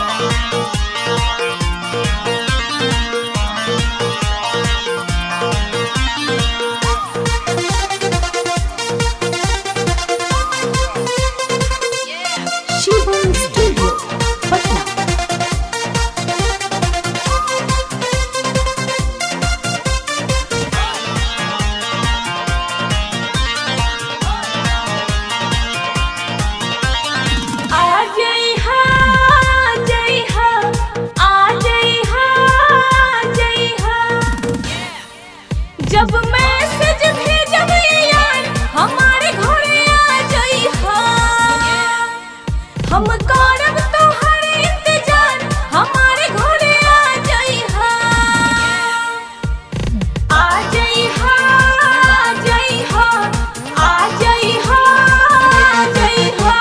Shivam studio Patna आ जई हा जई हा आ जई हा जई हा जब मैसेज भेजब यार हमारे घरे आ जई हा हम करब तोहर इंतजार हमारे घरे आ जई हा आ जई हा जई हा आ जई हा जई हा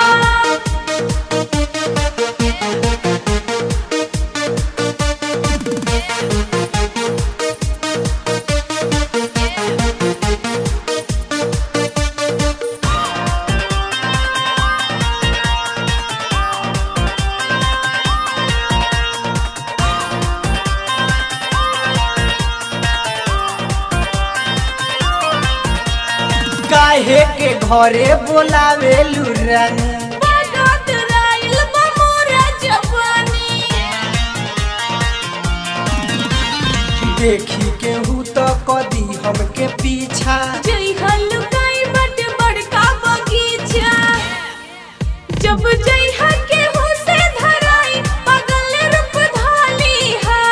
काहे के घरे बोलावे लुरन बारात राइल बा मोरा जवानी देखी केहू तो कदी हमके पीछा जई हलुकाई बट बड़का बगीचा जब जई के हो से धराई पगल रूप धाली हा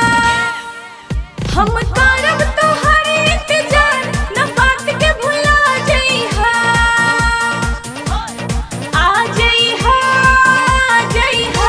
हम करब तोहर इंतजार न बात के भुला जई हा आ जई हा जई हा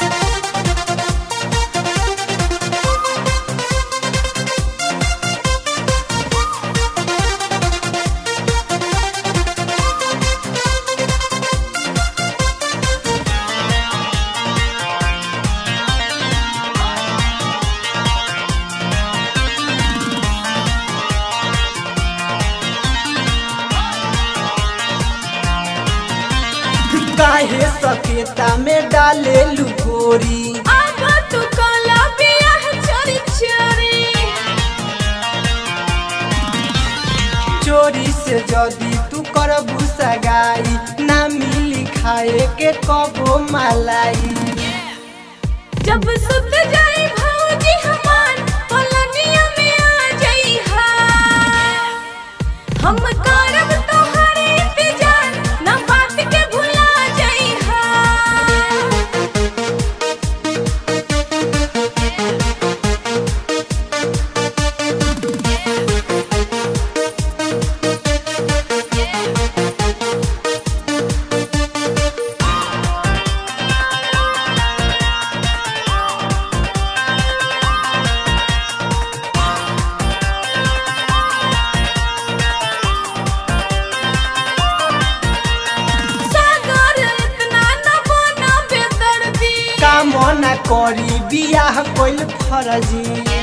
काहे सकेता में डाले लुकोरी आगा तू काला बियाह चोरी चोरी चोरी से जदी तू करबू सगाई ना मिली खाए के कबो मलाई जब सुत जाए भौजी हमार पलनिया में आ जाई हा हम करब तोहर इंतजार न बात के भुला जाई हा सागर इतना न बना बेदर्दी काम ना करी बियाह कोइल फरजी